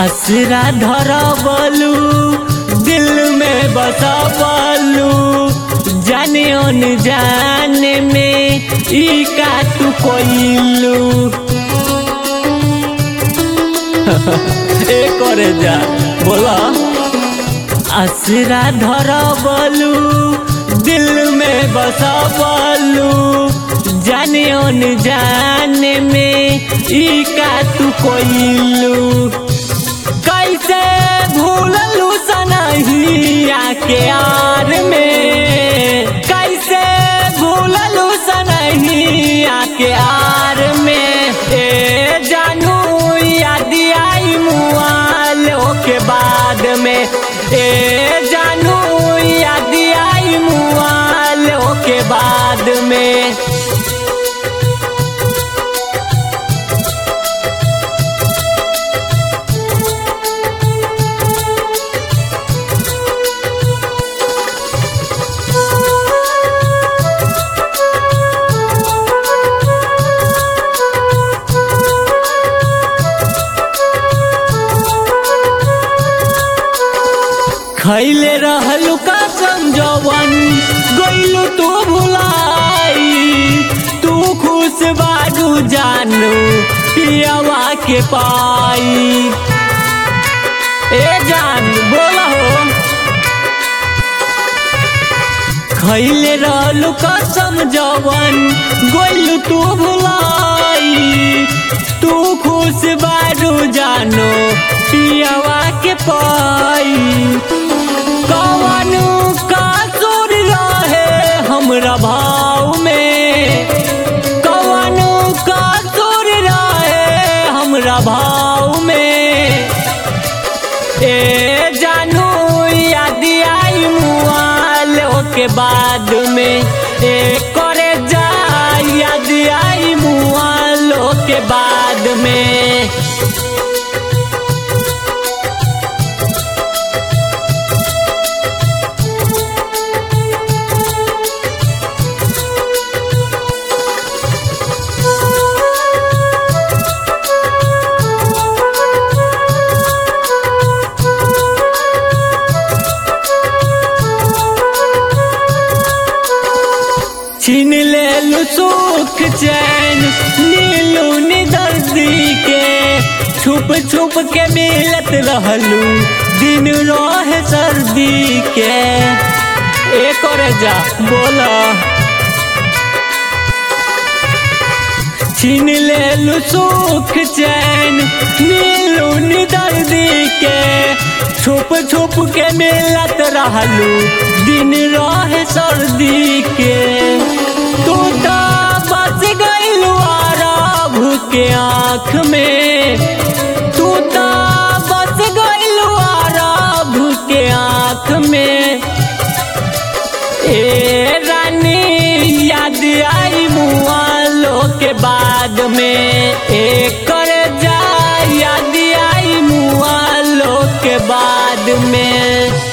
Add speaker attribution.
Speaker 1: असरा धरबलू दिल में बसबलू जाने अन जाने में ई का तू कोइलू ए करे जा बोला असरा धरबलू दिल में बसबलू जाने अन जाने में ई का तू कोइलू कैसे भूललू सनहिया के यार में कैसे भूललू सनहिया के यार में ए जानू याद आई मुआलो के बाद में ए जानू याद आई मुआलो के बाद में खैले रहलू का समझवन गईलू तू भुलाई तू खुश बाडू जानू पियावा के पाई ए जान बोला हो खैले रहलू का समझवन गईलू तू भुलाई तू खुश बाडू जानो पियावा के पाई कवनु का सुर रहे हमरा भाव में कवनु का सुर रहे हमरा भाव में ए जानू याद आई मुआलो के बाद में ए करे जा याद आई मुआलो के बाद में छीन ले सुख चैन नीलू निदर्दी के छुप छुप के मिलत रहलू दिन रहे सर्दी के एक और जा बोला छीन ले सुख चैन नीलू निदर्दी के छुप छुप के मिलत रहलू दिन रहे सर्दी के तू तो बस गईलू आराभ के आँख में तू तो बस गईलू आराभ के आँख में ए रानी याद आई मुआलो के बाद में एक कर जा याद आई मुआलो के बाद में